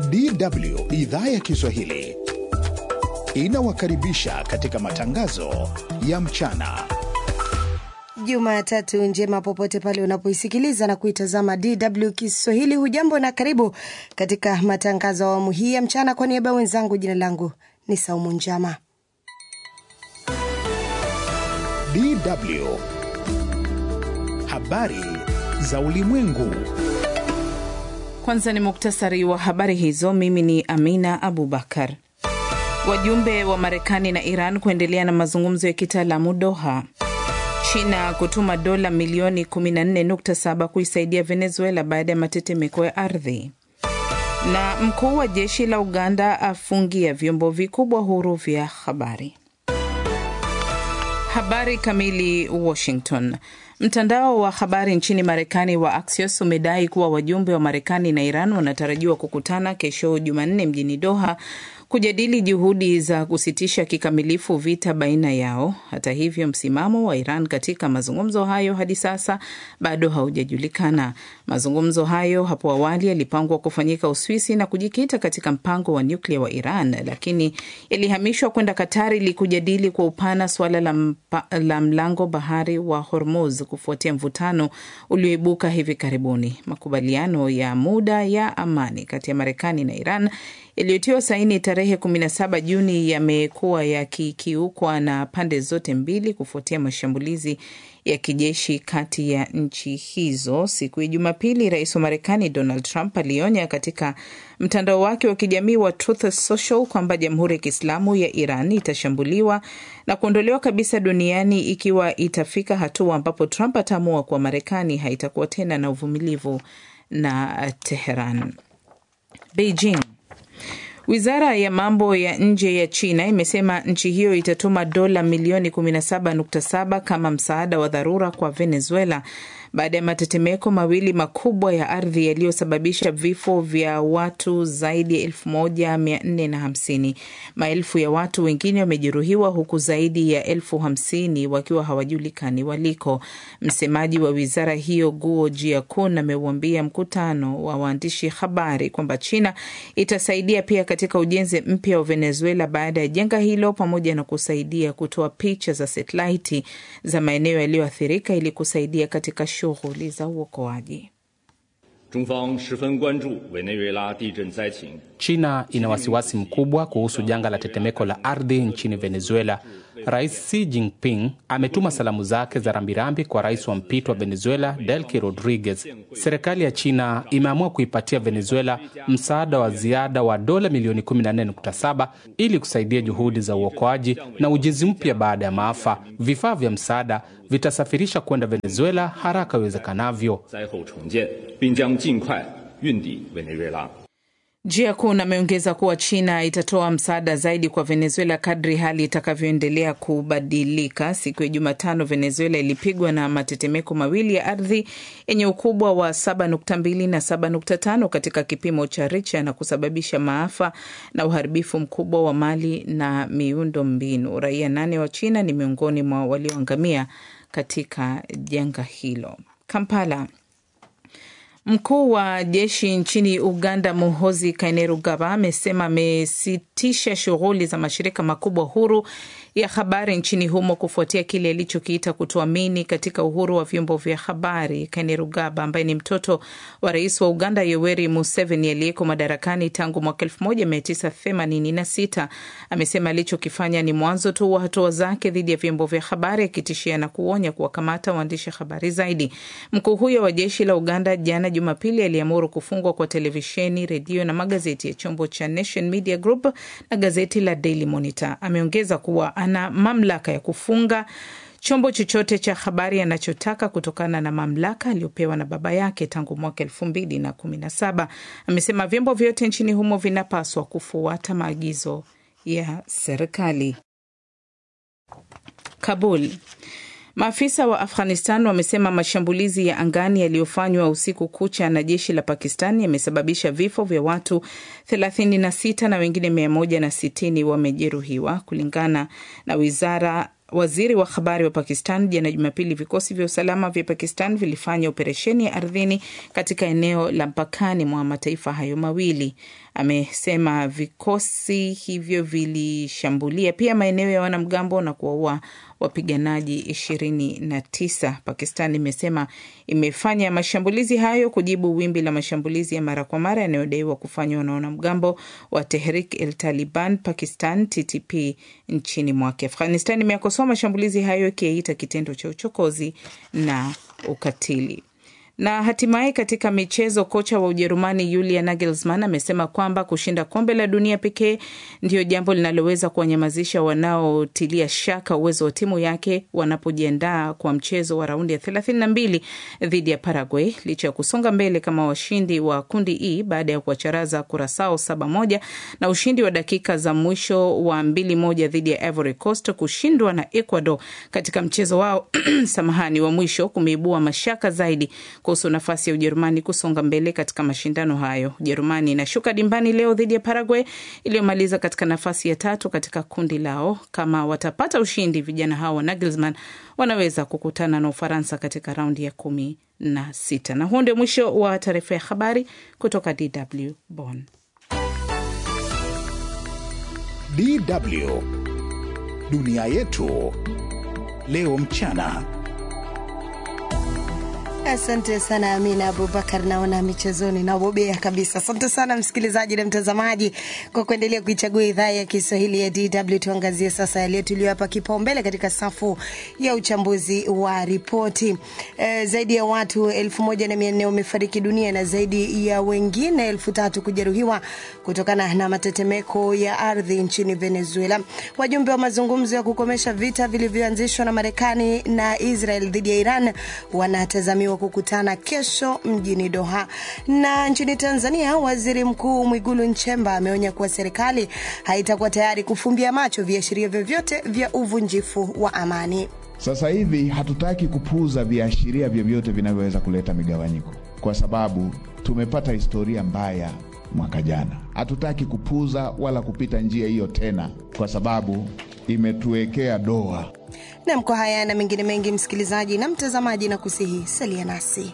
DW idhaa ya Kiswahili inawakaribisha katika matangazo ya mchana. Jumatatu njema popote pale unapoisikiliza na kuitazama DW Kiswahili. Hujambo na karibu katika matangazo ya awamu hii ya mchana. Kwa niaba ya wenzangu, jina langu ni Saumu Njama. DW habari za ulimwengu. Kwanza ni muktasari wa habari hizo. Mimi ni Amina Abubakar. Wajumbe wa Marekani na Iran kuendelea na mazungumzo ya kitaalamu Doha. China kutuma dola milioni 14.7 kuisaidia Venezuela baada ya matetemeko ya ardhi. Na mkuu wa jeshi la Uganda afungia vyombo vikubwa huru vya habari. Habari kamili. Washington. Mtandao wa habari nchini Marekani wa Axios umedai kuwa wajumbe wa Marekani na Iran wanatarajiwa kukutana kesho Jumanne mjini Doha kujadili juhudi za kusitisha kikamilifu vita baina yao. Hata hivyo, msimamo wa Iran katika mazungumzo hayo hadi sasa bado haujajulikana. Mazungumzo hayo hapo awali yalipangwa kufanyika Uswisi na kujikita katika mpango wa nyuklia wa Iran, lakini yalihamishwa kwenda Katari ili kujadili kwa upana suala la, mpa, la mlango bahari wa Hormuz kufuatia mvutano ulioibuka hivi karibuni. Makubaliano ya muda ya amani kati ya Marekani na Iran yaliyotiwa saini tarehe 17 Juni yamekuwa yakikiukwa na pande zote mbili kufuatia mashambulizi ya kijeshi kati ya nchi hizo. Siku ya Jumapili, rais wa Marekani Donald Trump alionya katika mtandao wake wa kijamii wa Truth Social kwamba Jamhuri ya Kiislamu ya Iran itashambuliwa na kuondolewa kabisa duniani ikiwa itafika hatua ambapo Trump ataamua kuwa Marekani haitakuwa tena na uvumilivu na Teheran. Beijing Wizara ya mambo ya nje ya China imesema nchi hiyo itatuma dola milioni 17.7 kama msaada wa dharura kwa Venezuela baada ya matetemeko mawili makubwa ya ardhi yaliyosababisha vifo vya watu zaidi ya elfu moja mia nne na hamsini. Maelfu ya watu wengine wamejeruhiwa huku zaidi ya elfu hamsini wakiwa hawajulikani waliko. Msemaji wa wizara hiyo Guo Jiakun ameuambia mkutano wa waandishi habari kwamba China itasaidia pia katika ujenzi mpya wa Venezuela baada ya janga hilo, pamoja na kusaidia kutoa picha za satelaiti za maeneo yaliyoathirika ili kusaidia katika shughuli za uokoaji. China ina wasiwasi mkubwa kuhusu janga la tetemeko la ardhi nchini Venezuela. Rais Xi Jinping ametuma salamu zake za rambirambi kwa rais wa mpito wa Venezuela Delcy Rodriguez. Serikali ya China imeamua kuipatia Venezuela msaada wa ziada wa dola milioni 14.7 ili kusaidia juhudi za uokoaji na ujenzi mpya baada ya maafa. Vifaa vya msaada vitasafirisha kwenda Venezuela haraka iwezekanavyo. Jiakun ameongeza kuwa China itatoa msaada zaidi kwa Venezuela kadri hali itakavyoendelea kubadilika. Siku ya Jumatano, Venezuela ilipigwa na matetemeko mawili ya ardhi yenye ukubwa wa 7.2 na 7.5 katika kipimo cha Richter na kusababisha maafa na uharibifu mkubwa wa mali na miundo mbinu. Raia nane wa China ni miongoni mwa walioangamia katika janga hilo. Kampala. Mkuu wa jeshi nchini Uganda Muhozi Kainerugaba amesema amesitisha shughuli za mashirika makubwa huru ya habari nchini humo kufuatia kile alichokiita kutoamini katika uhuru wa vyombo vya habari. Kainerugaba ambaye ni mtoto wa rais wa Uganda Yoweri Museveni aliyeko madarakani tangu mwaka 1986 amesema alichokifanya ni mwanzo tu wa hatua zake dhidi ya vyombo vya habari, akitishia na kuonya kuwakamata waandishi habari zaidi. Mkuu huyo wa jeshi la Uganda jana Jumapili aliamuru kufungwa kwa televisheni, redio na magazeti ya chombo cha Nation Media Group na gazeti la Daily Monitor. Ameongeza kuwa ana mamlaka ya kufunga chombo chochote cha habari anachotaka kutokana na mamlaka aliyopewa na baba yake tangu mwaka elfu mbili na kumi na saba. Amesema vyombo vyote nchini humo vinapaswa kufuata maagizo ya serikali. Kabul. Maafisa wa Afghanistan wamesema mashambulizi ya angani yaliyofanywa usiku kucha na jeshi la Pakistan yamesababisha vifo vya watu 36 na wengine 160 wamejeruhiwa, kulingana na wizara waziri wa habari wa Pakistan jana Jumapili, vikosi vya usalama vya Pakistan vilifanya operesheni ya ardhini katika eneo la mpakani mwa mataifa hayo mawili. Amesema vikosi hivyo vilishambulia pia maeneo ya wanamgambo na kuwaua wapiganaji ishirini na tisa. Pakistan imesema imefanya mashambulizi hayo kujibu wimbi la mashambulizi ya mara kwa mara yanayodaiwa kufanywa na wanamgambo wa Tehrik el Taliban Pakistan TTP nchini mwake. Afghanistan imeakosoa mashambulizi hayo ikiyaita kitendo cha uchokozi na ukatili. Na hatimaye katika michezo, kocha wa Ujerumani Julian Nagelsmann amesema kwamba kushinda kombe la dunia pekee ndiyo jambo linaloweza kuwanyamazisha wanaotilia shaka uwezo wa timu yake wanapojiandaa kwa mchezo wa raundi ya thelathini na mbili dhidi ya Paraguay, licha ya kusonga mbele kama washindi wa kundi E baada ya kuwacharaza Kurasao saba moja na ushindi wa dakika za mwisho wa mbili moja dhidi ya Ivory Coast. Kushindwa na Ecuador katika mchezo wao samahani wa mwisho kumeibua mashaka zaidi kuhusu nafasi ya Ujerumani kusonga mbele katika mashindano hayo. Ujerumani inashuka dimbani leo dhidi ya Paraguay iliyomaliza katika nafasi ya tatu katika kundi lao. Kama watapata ushindi, vijana hao wa Nagelsmann wanaweza kukutana na Ufaransa katika raundi ya kumi na sita. Na huo ndio mwisho wa taarifa ya habari kutoka DW Bonn. DW dunia yetu leo mchana. Asante sana Amina Abubakar, naona michezoni nabobea kabisa. Asante sana msikilizaji na mtazamaji kwa kuendelea kuichagua idhaa ya Kiswahili ya DW. Tuangazie sasa yaliyo tuliyoapa kipaumbele katika safu ya uchambuzi wa ripoti. E, zaidi ya watu elfu moja na mia nne wamefariki dunia na zaidi ya wengine elfu tatu kujeruhiwa kutokana na matetemeko ya ardhi nchini Venezuela. Wajumbe wa mazungumzo ya kukomesha vita vilivyoanzishwa na Marekani na Israel dhidi ya Iran wanatazamiwa kukutana kesho mjini Doha. Na nchini Tanzania, waziri mkuu Mwigulu Nchemba ameonya kuwa serikali haitakuwa tayari kufumbia macho viashiria vyovyote vya uvunjifu wa amani. Sasa hivi hatutaki kupuuza viashiria vyovyote vinavyoweza kuleta migawanyiko, kwa sababu tumepata historia mbaya mwaka jana. Hatutaki kupuuza wala kupita njia hiyo tena, kwa sababu imetuwekea doa. Nam, kwa haya na mengine mengi, msikilizaji na mtazamaji, na kusihi salia nasi.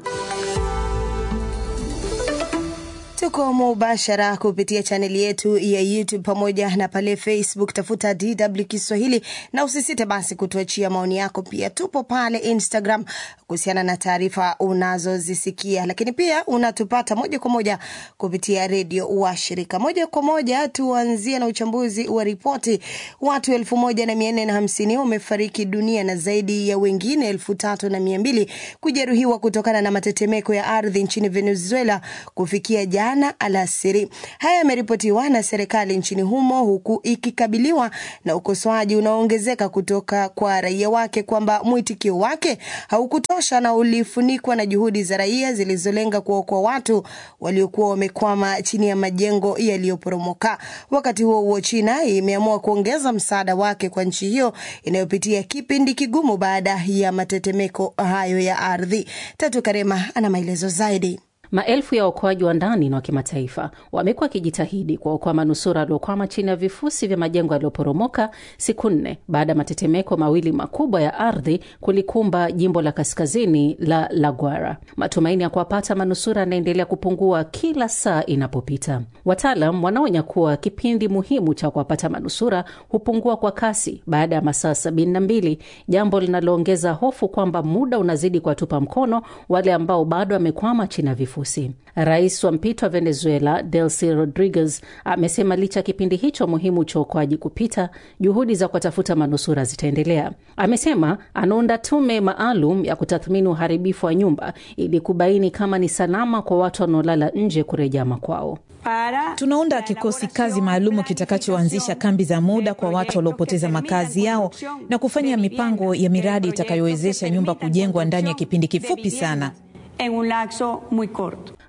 Tuko mubashara kupitia chaneli yetu ya YouTube pamoja na pale Facebook, tafuta DW Kiswahili na usisite basi kutuachia maoni yako. Pia tupo pale Instagram kuhusiana na taarifa unazozisikia, lakini pia unatupata moja kwa moja kupitia redio wa shirika. Moja kwa moja tuanzie na uchambuzi wa ripoti. Watu elfu moja na mia nne na hamsini wamefariki dunia na zaidi ya wengine elfu tatu na mia mbili kujeruhiwa kutokana na matetemeko ya ardhi nchini Venezuela kufikia jana alasiri. Haya yameripotiwa na serikali nchini humo huku ikikabiliwa na ukosoaji unaoongezeka kutoka kwa raia wake kwamba mwitikio wake haukutosha na ulifunikwa na juhudi za raia zilizolenga kuwaokoa watu waliokuwa wamekwama chini ya majengo yaliyoporomoka. Wakati huo huo, China imeamua kuongeza msaada wake kwa nchi hiyo inayopitia kipindi kigumu baada ya matetemeko hayo ya ardhi. Tatu Karema ana maelezo zaidi. Maelfu ya waokoaji wa ndani na wa kimataifa wamekuwa wakijitahidi kuwaokoa manusura waliokwama chini ya vifusi vya majengo yaliyoporomoka siku nne baada ya matetemeko mawili makubwa ya ardhi kulikumba jimbo la kaskazini la La Guaira. Matumaini ya kuwapata manusura yanaendelea kupungua kila saa inapopita. Wataalam wanaonya kuwa kipindi muhimu cha kuwapata manusura hupungua kwa kasi baada ya masaa sabini na mbili, jambo linaloongeza hofu kwamba muda unazidi kuwatupa mkono wale ambao bado wamekwama chini ya vifusi. Rais wa mpito wa Venezuela Delcy Rodriguez amesema licha ya kipindi hicho muhimu cha uokoaji kupita, juhudi za kuwatafuta manusura zitaendelea. Amesema anaunda tume maalum ya kutathmini uharibifu wa nyumba ili kubaini kama ni salama kwa watu wanaolala nje kurejea makwao. Tunaunda kikosi kazi maalumu kitakachoanzisha kambi za muda kwa watu waliopoteza makazi yao na kufanya mipango ya miradi itakayowezesha nyumba kujengwa ndani ya kipindi kifupi sana. En un lapso muy corto.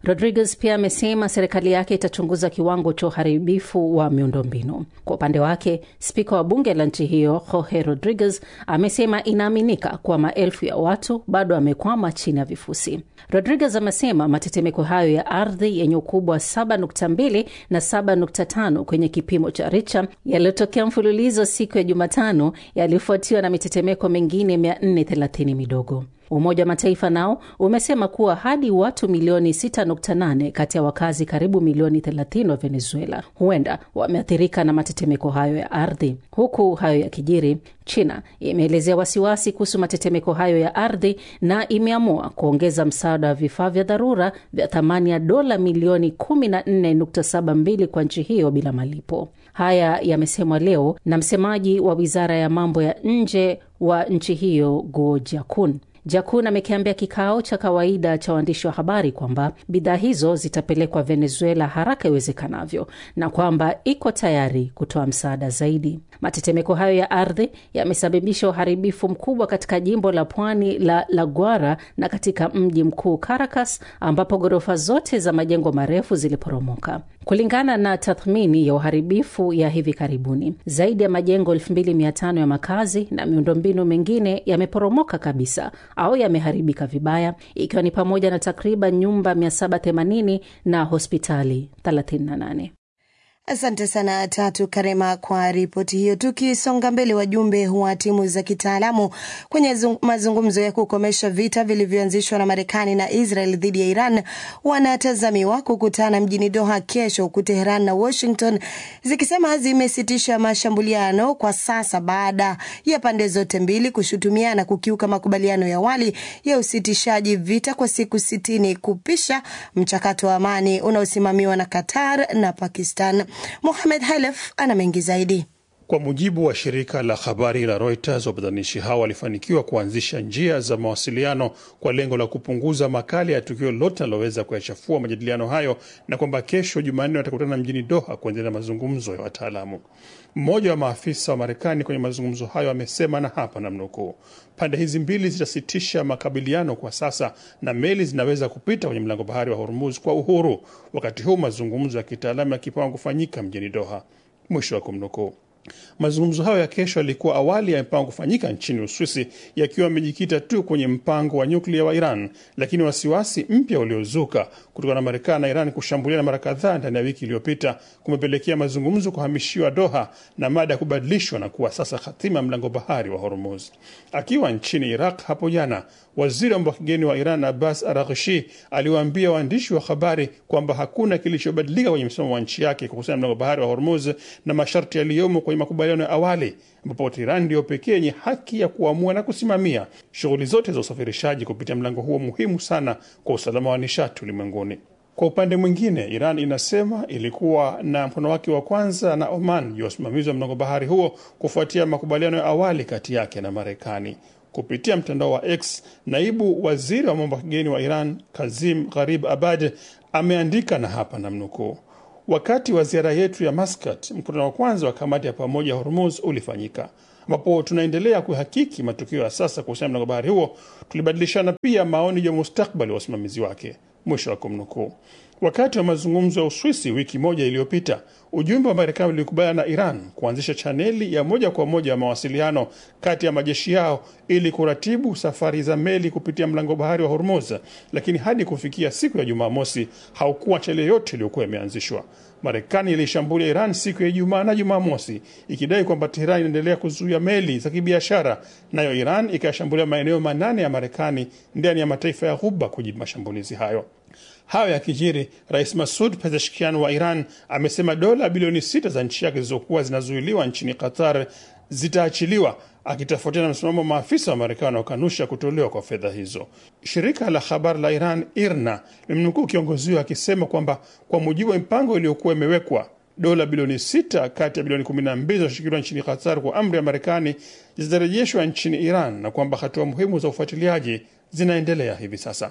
Rodriguez pia amesema serikali yake itachunguza kiwango cha uharibifu wa miundombinu. Kwa upande wake, spika wa bunge la nchi hiyo Jorge Rodriguez amesema inaaminika kuwa maelfu ya watu bado wamekwama chini ya vifusi. Rodriguez amesema matetemeko hayo ya ardhi yenye ukubwa wa 7.2 na 7.5 kwenye kipimo cha Richter yaliyotokea mfululizo siku ya Jumatano yalifuatiwa na mitetemeko mingine 430 midogo. Umoja wa Mataifa nao umesema kuwa hadi watu milioni 6.8 kati ya wakazi karibu milioni 30 wa Venezuela huenda wameathirika na matetemeko hayo ya ardhi. Huku hayo yakijiri, China imeelezea wasiwasi kuhusu matetemeko hayo ya ardhi na imeamua kuongeza msaada wa vifaa vya dharura vya thamani ya dola milioni 14.72 kwa nchi hiyo bila malipo. Haya yamesemwa leo na msemaji wa wizara ya mambo ya nje wa nchi hiyo Guo Jiakun. Jakun amekiambia kikao cha kawaida cha waandishi wa habari kwamba bidhaa hizo zitapelekwa Venezuela haraka iwezekanavyo na kwamba iko tayari kutoa msaada zaidi. Matetemeko hayo ya ardhi yamesababisha uharibifu mkubwa katika jimbo la pwani la La Guara na katika mji mkuu Caracas, ambapo ghorofa zote za majengo marefu ziliporomoka. Kulingana na tathmini ya uharibifu ya hivi karibuni, zaidi ya majengo 2500 ya makazi na miundombinu mingine yameporomoka kabisa au yameharibika vibaya, ikiwa ni pamoja na takriban nyumba 780 na hospitali 38. Asante sana Tatu Karema kwa ripoti hiyo. Tukisonga mbele, wajumbe wa timu za kitaalamu kwenye mazungumzo ya kukomesha vita vilivyoanzishwa na Marekani na Israel dhidi ya Iran wanatazamiwa kukutana mjini Doha kesho, huku Teheran na Washington zikisema zimesitisha mashambuliano kwa sasa baada ya pande zote mbili kushutumiana kukiuka makubaliano ya awali ya usitishaji vita kwa siku sitini kupisha mchakato wa amani unaosimamiwa na Qatar na Pakistan. Mohamed Halef ana mengi zaidi. Kwa mujibu wa shirika la habari la Reuters, wapatanishi hao walifanikiwa kuanzisha njia za mawasiliano kwa lengo la kupunguza makali ya tukio lote linaloweza kuyachafua majadiliano hayo, na kwamba kesho Jumanne watakutana mjini Doha kuendelea na mazungumzo ya wataalamu. Mmoja wa maafisa wa Marekani kwenye mazungumzo hayo amesema, na hapa namnukuu, pande hizi mbili zitasitisha makabiliano kwa sasa na meli zinaweza kupita kwenye mlango bahari wa Hormuz kwa uhuru, wakati huu mazungumzo ya kitaalamu yakipangwa kufanyika mjini Doha, mwisho wa kumnukuu. Mazungumzo hayo ya kesho yalikuwa awali yamepangwa kufanyika nchini Uswisi, yakiwa yamejikita tu kwenye mpango wa nyuklia wa Iran, lakini wasiwasi mpya uliozuka kutokana na Marekani na Iran kushambuliana mara kadhaa ndani ya wiki iliyopita kumepelekea mazungumzo kuhamishiwa Doha na mada ya kubadilishwa na kuwa sasa hatima ya mlango bahari wa Hormuz. Akiwa nchini Iraq hapo jana, waziri wa mambo ya kigeni wa Iran Abbas Araghchi aliwaambia waandishi wa habari kwamba hakuna kilichobadilika kwenye msimamo wa nchi yake kuhusiana na mlango bahari wa Hormuz na masharti yaliyomo kwenye makubaliano ya awali ambapo Iran ndiyo pekee yenye haki ya kuamua na kusimamia shughuli zote za usafirishaji kupitia mlango huo muhimu sana kwa usalama wa nishati ulimwenguni. Kwa upande mwingine, Iran inasema ilikuwa na mkono wake wa kwanza na Oman juu ya usimamizi wa mlango bahari huo kufuatia makubaliano ya awali kati yake na Marekani. Kupitia mtandao wa X, naibu waziri wa mambo ya kigeni wa Iran Kazim Gharib Abad ameandika, na hapa namnukuu: Wakati wa ziara yetu ya Muscat, mkutano wa kwanza wa kamati ya pamoja Hormuz ulifanyika, ambapo tunaendelea kuhakiki matukio ya sasa kuhusiana na mlango bahari huo. Tulibadilishana pia maoni juu ya mustakbali wa usimamizi wake, mwisho wa kumnukuu. Wakati wa mazungumzo ya Uswisi wiki moja iliyopita, ujumbe wa Marekani ulikubaliana na Iran kuanzisha chaneli ya moja kwa moja ya mawasiliano kati ya majeshi yao ili kuratibu safari za meli kupitia mlango bahari wa Hormuz, lakini hadi kufikia siku ya Jumamosi haukuwa chaneli yoyote iliyokuwa imeanzishwa. Marekani ilishambulia Iran siku ya Ijumaa na Jumamosi ikidai kwamba Teheran inaendelea kuzuia meli za kibiashara, nayo Iran ikayashambulia maeneo manane ya Marekani ndani ya mataifa ya Ghuba kujibu mashambulizi hayo. Hayo ya kijiri, Rais Masud Pezeshkian wa Iran amesema dola bilioni sita za nchi yake zilizokuwa zinazuiliwa nchini Qatar zitaachiliwa, akitofautiana na msimamo wa maafisa wa Marekani wanaokanusha kutolewa kwa fedha hizo. Shirika la habari la Iran IRNA limemnukuu kiongozi huyo akisema kwamba kwa mujibu wa mipango iliyokuwa imewekwa dola bilioni sita kati ya bilioni 12 zinazoshikiliwa nchini Qatar kwa amri ya Marekani zitarejeshwa nchini Iran na kwamba hatua muhimu za ufuatiliaji zinaendelea hivi sasa.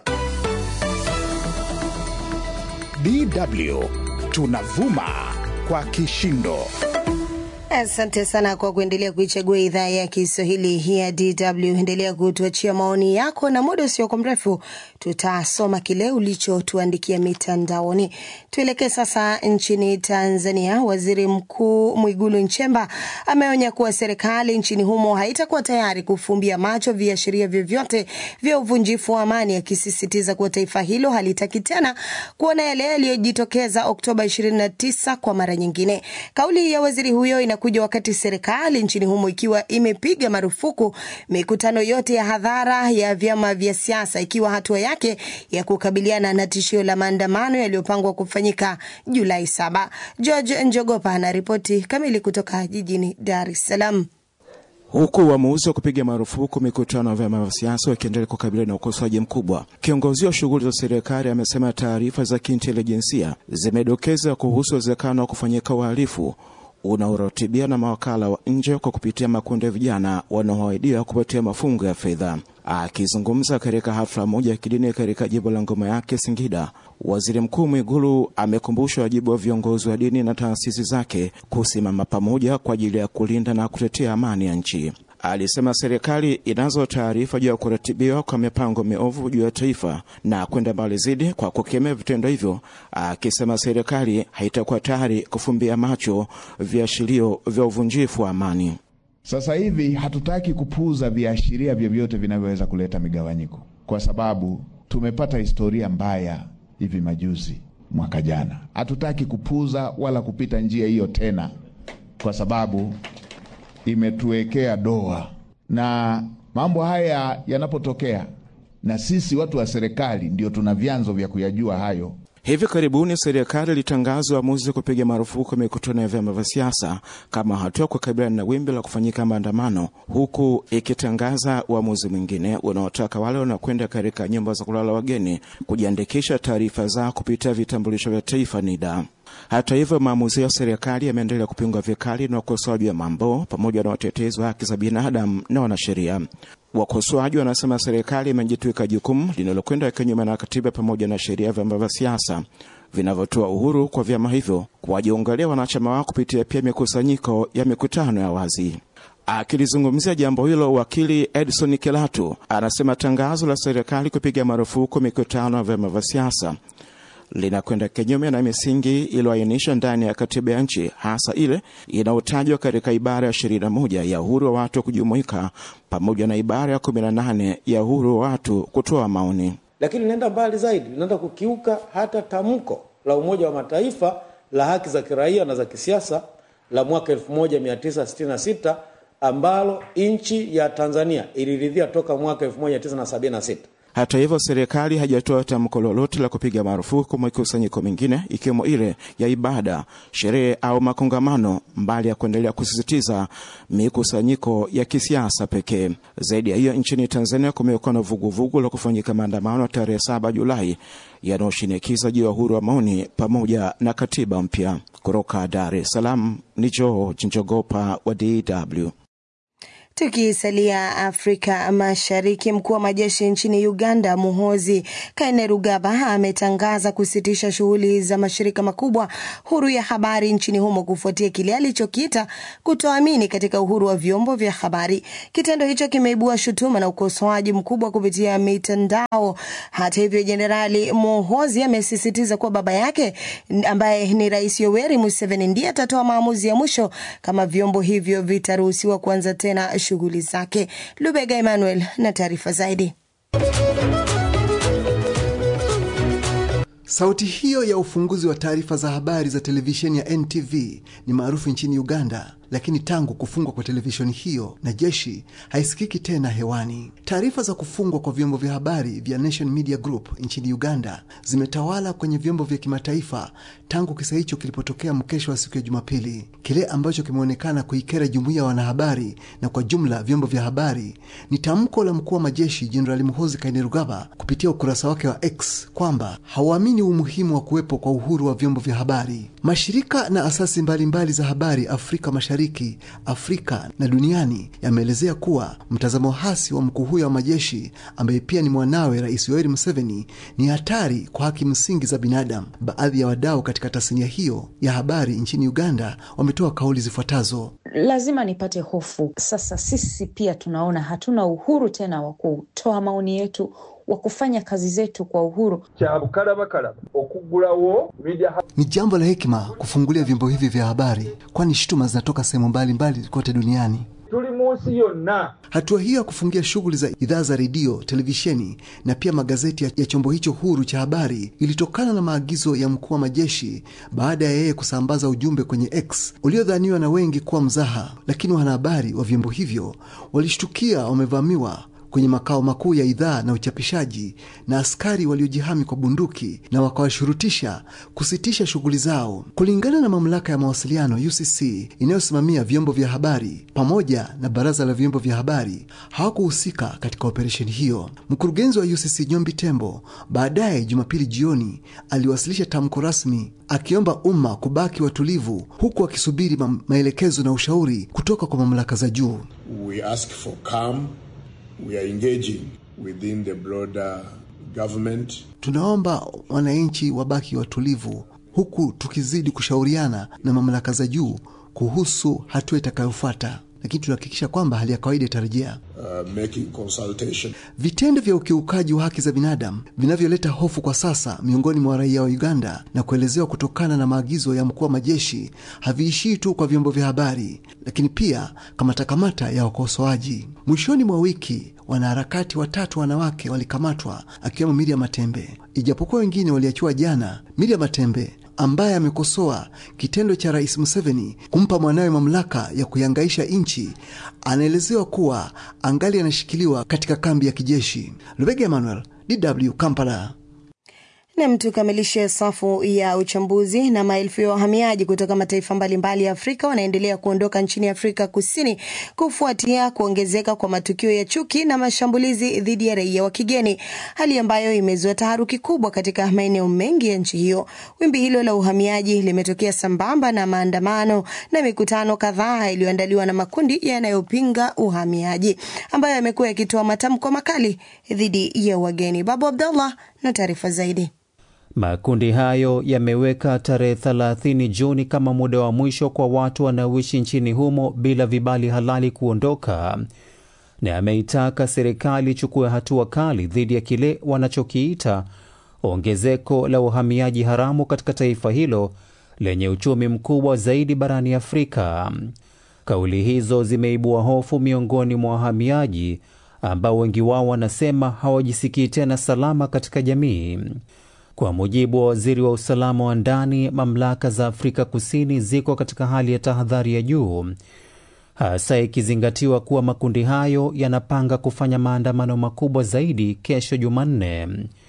DW tunavuma kwa kishindo. Asante sana kwa kuendelea kuichagua idhaa ya Kiswahili ya DW. Endelea kutuachia maoni yako, na muda usiokuwa mrefu tutasoma kile ulichotuandikia mitandaoni. Tuelekee sasa nchini Tanzania. Waziri Mkuu Mwigulu Nchemba ameonya kuwa serikali nchini humo haitakuwa tayari kufumbia macho viashiria vyovyote vya uvunjifu wa amani, akisisitiza kuwa taifa hilo halitaki tena kuona yale yaliyojitokeza Oktoba 29 kwa mara nyingine. Kauli ya waziri huyo inakuja wakati serikali nchini humo ikiwa imepiga marufuku mikutano yote ya hadhara ya vyama vya siasa, ikiwa hatua yake ya kukabiliana na tishio la maandamano yaliyopangwa kufanyika Julai saba. George Njogopa anaripoti kamili kutoka jijini Dar es Salaam. Huku uamuzi wa kupiga marufuku mikutano ya vyama vya siasa wakiendelea kukabiliana na ukosoaji mkubwa, kiongozi wa shughuli za serikali amesema taarifa za kiintelijensia zimedokeza kuhusu uwezekano wa kufanyika uhalifu unaoratibiwa na mawakala wa nje kwa kupitia makundi ya vijana wanaoahidiwa kupatia mafungo ya fedha. Akizungumza katika hafla moja ya kidini katika jimbo la Ngoma Yake, Singida, waziri mkuu Mwigulu amekumbusha wajibu wa viongozi wa dini na taasisi zake kusimama pamoja kwa ajili ya kulinda na kutetea amani ya nchi. Alisema serikali inazo taarifa juu ya kuratibiwa kwa mipango miovu juu ya taifa na kwenda mbali zaidi kwa kukemea vitendo hivyo, akisema serikali haitakuwa tayari kufumbia macho viashirio vya uvunjifu wa amani. Sasa hivi hatutaki kupuuza viashiria vyovyote vinavyoweza kuleta migawanyiko, kwa sababu tumepata historia mbaya hivi majuzi, mwaka jana. Hatutaki kupuuza wala kupita njia hiyo tena, kwa sababu imetuwekea doa, na mambo haya yanapotokea, na sisi watu wa serikali ndio tuna vyanzo vya kuyajua hayo. Hivi karibuni serikali ilitangaza uamuzi wa kupiga marufuku mikutano ya vyama vya siasa kama hatua kukabiliana na wimbi la kufanyika maandamano, huku ikitangaza uamuzi mwingine unaotaka wale wanaokwenda katika nyumba za kulala wageni kujiandikisha taarifa zao kupitia vitambulisho vya taifa NIDA. Hata hivyo, maamuzi ya serikali yameendelea kupingwa vikali na wakosoaji wa mambo pamoja na watetezi wa haki za binadamu na wanasheria. Wakosoaji wanasema serikali imejitwika jukumu linalokwenda kinyume na katiba pamoja na sheria ya vyama vya siasa vinavyotoa uhuru kwa vyama hivyo kuwajiungalia wanachama wao kupitia pia mikusanyiko ya mikutano ya wazi. Akilizungumzia jambo hilo, wakili Edson Kilatu anasema tangazo la serikali kupiga marufuku mikutano ya vyama vya siasa linakwenda kinyume na misingi iliyoainishwa ndani ya katiba ya nchi, hasa ile inayotajwa katika ibara ya ishirini na moja ya uhuru wa watu kujumuika pamoja na ibara ya kumi na nane ya uhuru wa watu kutoa maoni. Lakini linaenda mbali zaidi, linaenda kukiuka hata tamko la Umoja wa Mataifa la haki za kiraia na za kisiasa la mwaka 1966 ambalo nchi ya Tanzania iliridhia toka mwaka 1976. Hata hivyo serikali hajatoa tamko lolote la kupiga marufuku mikusanyiko mingine ikiwemo ile ya ibada, sherehe au makongamano, mbali ya kuendelea kusisitiza mikusanyiko ya kisiasa pekee. Zaidi ya hiyo, nchini Tanzania kumekuwa na vuguvugu la kufanyika maandamano tarehe saba Julai yanayoshinikiza juu ya uhuru wa maoni pamoja na katiba mpya. Kutoka Dar es Salaam ni George Njogopa wa DW. Tukisalia Afrika Mashariki, mkuu wa majeshi nchini Uganda Muhozi Kainerugaba ametangaza kusitisha shughuli za mashirika makubwa huru ya habari nchini humo kufuatia kile alichokiita kutoamini katika uhuru wa vyombo vya habari. Kitendo hicho kimeibua shutuma na ukosoaji mkubwa kupitia mitandao. Hata hivyo, Jenerali Muhozi amesisitiza kuwa baba yake ambaye ni Rais Yoweri Museveni ndiye atatoa maamuzi ya mwisho kama vyombo hivyo vitaruhusiwa kuanza tena shughuli zake. Lubega Emmanuel na taarifa zaidi. Sauti hiyo ya ufunguzi wa taarifa za habari za televisheni ya NTV ni maarufu nchini Uganda, lakini tangu kufungwa kwa televisheni hiyo na jeshi haisikiki tena hewani. Taarifa za kufungwa kwa vyombo vya habari vya Nation Media Group nchini Uganda zimetawala kwenye vyombo vya kimataifa tangu kisa hicho kilipotokea mkesho wa siku ya Jumapili, kile ambacho kimeonekana kuikera jumuiya ya wanahabari na kwa jumla vyombo vya habari ni tamko la mkuu wa majeshi Jenerali Muhoozi Kainerugaba kupitia ukurasa wake wa X kwamba hauamini umuhimu wa kuwepo kwa uhuru wa vyombo vya habari. Mashirika na asasi mbalimbali mbali za habari Afrika Mashariki, Afrika na duniani yameelezea kuwa mtazamo hasi wa mkuu huyo wa majeshi ambaye pia ni mwanawe Rais Yoweri Museveni ni hatari kwa haki msingi za binadamu. Baadhi ya wadau katika tasnia hiyo ya habari nchini Uganda wametoa kauli zifuatazo. lazima nipate hofu. Sasa sisi pia tunaona hatuna uhuru tena wa kutoa maoni yetu wa kufanya kazi zetu kwa uhuru. Ni jambo la hekima kufungulia vyombo hivi vya habari, kwani shutuma zinatoka sehemu mbalimbali kote duniani. tuli munsi yonna Hatua hiyo ya kufungia shughuli za idhaa za redio, televisheni na pia magazeti ya, ya chombo hicho huru cha habari ilitokana na maagizo ya mkuu wa majeshi baada ya yeye kusambaza ujumbe kwenye X uliodhaniwa na wengi kuwa mzaha, lakini wanahabari wa vyombo hivyo walishtukia wamevamiwa kwenye makao makuu ya idhaa na uchapishaji na askari waliojihami kwa bunduki na wakawashurutisha kusitisha shughuli zao. Kulingana na mamlaka ya mawasiliano UCC inayosimamia vyombo vya habari pamoja na baraza la vyombo vya habari hawakuhusika katika operesheni hiyo. Mkurugenzi wa UCC Nyombi Tembo baadaye Jumapili jioni aliwasilisha tamko rasmi akiomba umma kubaki watulivu huku akisubiri ma maelekezo na ushauri kutoka kwa mamlaka za juu. We ask for calm. We are engaging within the broader government. Tunaomba wananchi wabaki watulivu huku tukizidi kushauriana na mamlaka za juu kuhusu hatua itakayofuata, lakini tunahakikisha kwamba hali ya kawaida itarejea. Uh, making consultation. Vitendo vya ukiukaji wa haki za binadamu vinavyoleta hofu kwa sasa miongoni mwa raia wa Uganda na kuelezewa kutokana na maagizo ya mkuu wa majeshi haviishii tu kwa vyombo vya habari, lakini pia kamatakamata ya wakosoaji. Mwishoni mwa wiki wanaharakati watatu wanawake walikamatwa akiwemo Miriam Matembe, ijapokuwa wengine waliachiwa jana. Miriam Matembe ambaye amekosoa kitendo cha Rais Museveni kumpa mwanawe mamlaka ya kuihangaisha nchi anaelezewa kuwa angali anashikiliwa katika kambi ya kijeshi. Lubega Emmanuel, DW Kampala. Nam, tukamilishe safu ya uchambuzi. Na maelfu ya wahamiaji kutoka mataifa mbalimbali ya Afrika wanaendelea kuondoka nchini Afrika Kusini kufuatia kuongezeka kwa matukio ya chuki na mashambulizi dhidi ya raia wa kigeni, hali ambayo imezua taharuki kubwa katika maeneo mengi ya nchi hiyo. Wimbi hilo la uhamiaji limetokea sambamba na maandamano na mikutano kadhaa iliyoandaliwa na makundi yanayopinga uhamiaji ambayo yamekuwa yakitoa matamko makali dhidi ya wageni. Babu Abdallah na taarifa zaidi. Makundi hayo yameweka tarehe 30 Juni kama muda wa mwisho kwa watu wanaoishi nchini humo bila vibali halali kuondoka, na ameitaka serikali ichukue hatua kali dhidi ya kile wanachokiita ongezeko la uhamiaji haramu katika taifa hilo lenye uchumi mkubwa zaidi barani Afrika. Kauli hizo zimeibua hofu miongoni mwa wahamiaji ambao wengi wao wanasema hawajisikii tena salama katika jamii. Kwa mujibu wa waziri wa usalama wa ndani, mamlaka za Afrika Kusini ziko katika hali ya tahadhari ya juu, hasa ikizingatiwa kuwa makundi hayo yanapanga kufanya maandamano makubwa zaidi kesho Jumanne.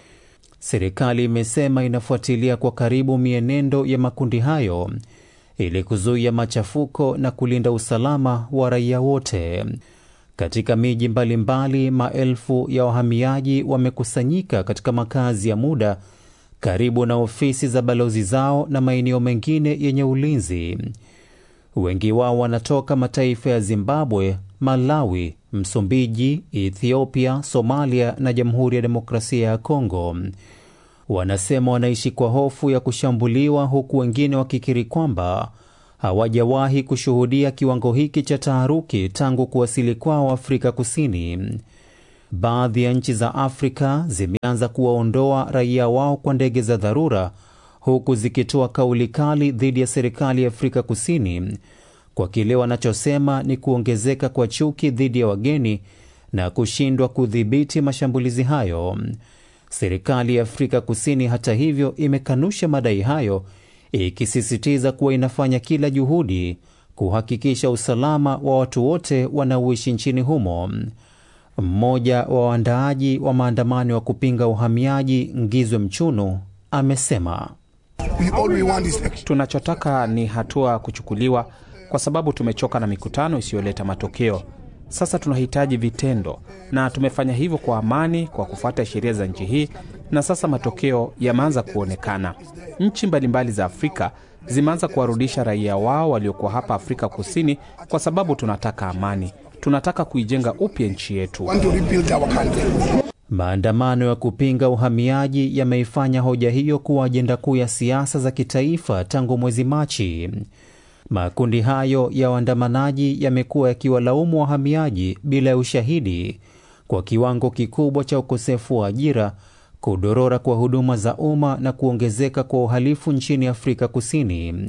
Serikali imesema inafuatilia kwa karibu mienendo ya makundi hayo ili kuzuia machafuko na kulinda usalama wa raia wote. Katika miji mbalimbali, maelfu ya wahamiaji wamekusanyika katika makazi ya muda karibu na ofisi za balozi zao na maeneo mengine yenye ulinzi. Wengi wao wanatoka mataifa ya Zimbabwe, Malawi, Msumbiji, Ethiopia, Somalia na Jamhuri ya Demokrasia ya Kongo. Wanasema wanaishi kwa hofu ya kushambuliwa, huku wengine wakikiri kwamba hawajawahi kushuhudia kiwango hiki cha taharuki tangu kuwasili kwao Afrika Kusini. Baadhi ya nchi za Afrika zimeanza kuwaondoa raia wao kwa ndege za dharura, huku zikitoa kauli kali dhidi ya serikali ya Afrika Kusini kwa kile wanachosema ni kuongezeka kwa chuki dhidi ya wageni na kushindwa kudhibiti mashambulizi hayo. Serikali ya Afrika Kusini, hata hivyo, imekanusha madai hayo, ikisisitiza kuwa inafanya kila juhudi kuhakikisha usalama wa watu wote wanaoishi nchini humo. Mmoja wa waandaaji wa maandamano ya kupinga uhamiaji Ngizwe Mchunu amesema tunachotaka ni hatua kuchukuliwa, kwa sababu tumechoka na mikutano isiyoleta matokeo. Sasa tunahitaji vitendo, na tumefanya hivyo kwa amani kwa kufuata sheria za nchi hii, na sasa matokeo yameanza kuonekana. Nchi mbalimbali za Afrika zimeanza kuwarudisha raia wao waliokuwa hapa Afrika Kusini kwa sababu tunataka amani. Tunataka kuijenga upya nchi yetu. Maandamano ya kupinga uhamiaji yameifanya hoja hiyo kuwa ajenda kuu ya siasa za kitaifa tangu mwezi Machi. Makundi hayo ya waandamanaji yamekuwa yakiwalaumu wahamiaji bila ya ushahidi kwa kiwango kikubwa cha ukosefu wa ajira, kudorora kwa huduma za umma na kuongezeka kwa uhalifu nchini Afrika Kusini.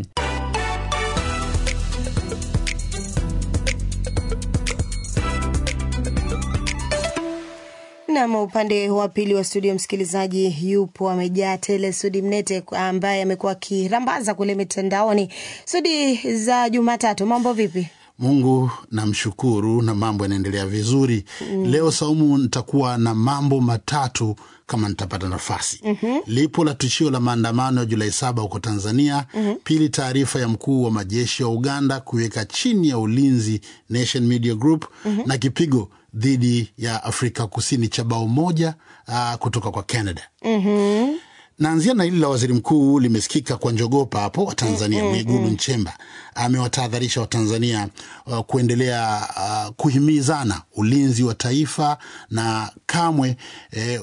Nam, upande wa pili wa studio, msikilizaji yupo amejaa tele. Sudi Mnete ambaye amekuwa akirambaza kule mitandaoni. Sudi za Jumatatu, mambo vipi? Mungu namshukuru na mambo yanaendelea vizuri. Mm. Leo Saumu, nitakuwa na mambo matatu kama nitapata nafasi. Mhm. Lipo la tishio la maandamano ya Julai saba huko Tanzania. Mhm. Pili, taarifa ya mkuu wa majeshi ya Uganda kuiweka chini ya ulinzi Nation Media Group Mhm. na kipigo dhidi ya Afrika Kusini cha bao moja uh, kutoka kwa Canada. Mhm. Naanzia na hili la waziri mkuu limesikika kwa njogopa hapo wa Tanzania Mm, mm, Mwigulu mm. Nchemba amewatahadharisha Watanzania uh, kuendelea uh, kuhimizana ulinzi wa taifa na kamwe eh,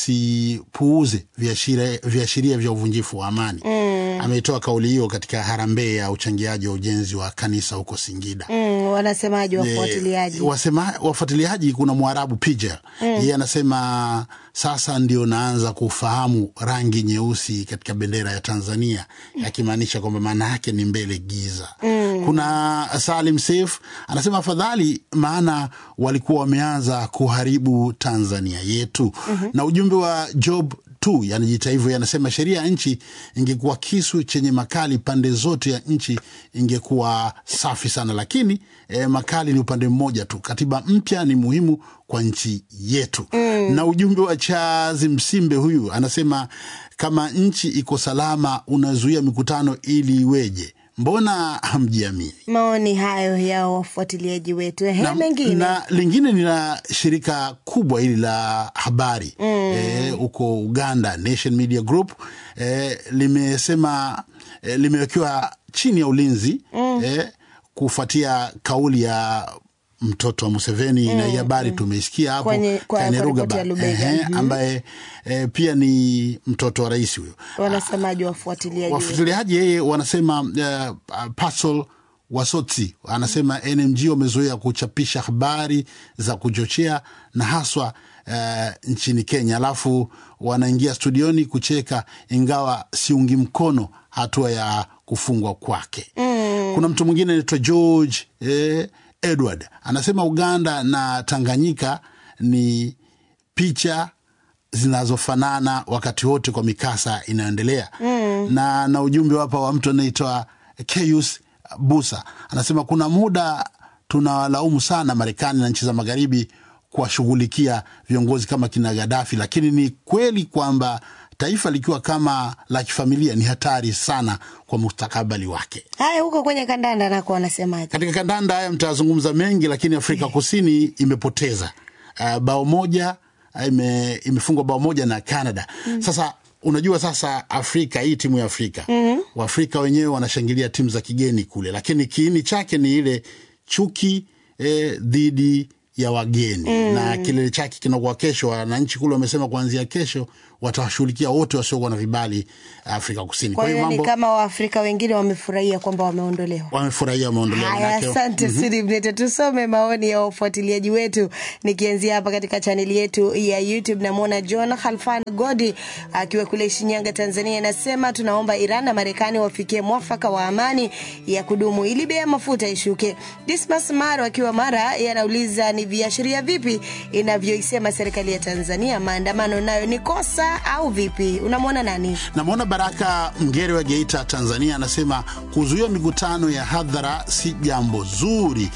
wasipuuze viashiria viashiria vya uvunjifu wa amani. Mm. Ametoa kauli hiyo katika harambee ya uchangiaji wa ujenzi wa kanisa huko Singida. Mm, wanasemaji Eh, wafuatiliaji? wasema, wafuatiliaji kuna mwarabu Pijel Mm. yeye anasema sasa ndio naanza kufahamu rangi nyeusi katika bendera ya Tanzania, akimaanisha kwamba maana yake ni mbele giza. Mm. Kuna Salim Seif anasema afadhali, maana walikuwa wameanza kuharibu Tanzania yetu. Mhm. Na ujumbe wa Job tu yanajita hivyo, yanasema sheria ya nchi ingekuwa kisu chenye makali pande zote ya nchi ingekuwa safi sana, lakini eh, makali ni upande mmoja tu. Katiba mpya ni muhimu kwa nchi yetu. Mm. Na ujumbe wa Chazi Msimbe huyu anasema kama nchi iko salama, unazuia mikutano ili iweje? Mbona hamjiamini? Maoni hayo ya wafuatiliaji wetu. Ehe, na, mengine na lingine ni la shirika kubwa hili la habari Mm. eh, huko Uganda, Nation Media Group eh, limesema eh, limewekewa chini ya ulinzi Mm. eh, kufuatia kauli ya mtoto wa Museveni Mm, na hii habari mm. tumeisikia hapo Kwenye- kwa- kwa Kainerugaba, ripoti ya Lubega. ehe, Mhm. ambaye eh, pia ni mtoto wa rais huyo wanasemaji wafuatiliaji wetu? wafuatiliaji yeye wanasema uh, Pasol Wasotsi anasema NMG wamezoea kuchapisha habari za kuchochea na haswa uh, nchini Kenya, alafu wanaingia studioni kucheka, ingawa siungi mkono hatua ya kufungwa kwake. Mm. Kuna mtu mwingine anaitwa George eh, Edward anasema Uganda na Tanganyika ni picha zinazofanana wakati wote kwa mikasa inayoendelea Mm. na na ujumbe hapa wa mtu anaitwa Keus Busa anasema kuna muda tunawalaumu sana Marekani na nchi za magharibi kuwashughulikia viongozi kama kina Gaddafi, lakini ni kweli kwamba taifa likiwa kama la kifamilia ni hatari sana kwa mustakabali wake. Haya, huko kwenye kandanda nako wanasemaje? Katika kandanda haya mtazungumza mengi, lakini Afrika Kusini imepoteza uh, bao moja uh, ime, imefungwa bao moja na Canada. Mm. Sasa unajua sasa Afrika hii timu ya Afrika Mhm. Waafrika wenyewe wanashangilia timu za kigeni kule, lakini kiini chake ni ile chuki eh, dhidi ya wageni Mm. na kilele chake kinakuwa kesho. Wananchi kule wamesema kuanzia kesho watawashughulikia wote wasiokuwa na vibali Afrika Kusini. Kwa hiyo ni kama Waafrika wengine wamefurahia kwamba wameondolewa. wamefurahia wameondolewa. Haya, manake- asante Mhm. Sudi Mnete. Tusome maoni ya wafuatiliaji wetu, nikianzia hapa katika chaneli yetu ya YouTube. Namwona John Halfan Godi akiwa kule Shinyanga, Tanzania, anasema tunaomba Iran na Marekani wafikie mwafaka wa amani ya kudumu ili bei ya mafuta ishuke. Dismas Maro akiwa Mara yanauliza ni viashiria vipi inavyoisema serikali ya Tanzania maandamano nayo ni kosa au vipi? Unamwona nani? Namwona Baraka Mgere wa Geita, Tanzania, anasema kuzuia mikutano ya hadhara si jambo zuri.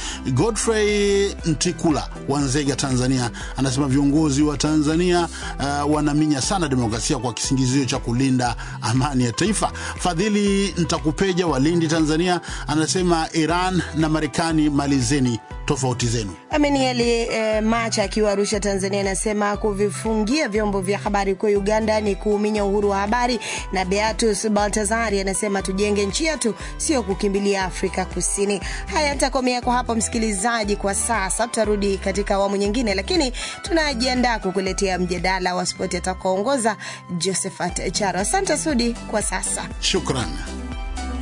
Godfrey Ntikula wa Nzega, Tanzania, anasema viongozi wa Tanzania uh, wanaminya sana demokrasia kwa kisingizio cha kulinda amani ya taifa. Fadhili Ntakupeja wa Lindi, Tanzania, anasema Iran na Marekani, malizeni tofauti zenu. Amenieli eh, Macha akiwa Arusha, Tanzania, anasema kuvifungia vyombo vya habari huko Uganda ni kuuminya uhuru wa habari. Na Beatus Baltazari anasema tujenge nchi yetu, sio kukimbilia Afrika Kusini. Haya, nitakomea kwa hapo msikilizaji, kwa sasa. Tutarudi katika awamu nyingine, lakini tunajiandaa kukuletea mjadala wa spoti atakaoongoza Josephat Charo. Asante Sudi kwa sasa. Shukran.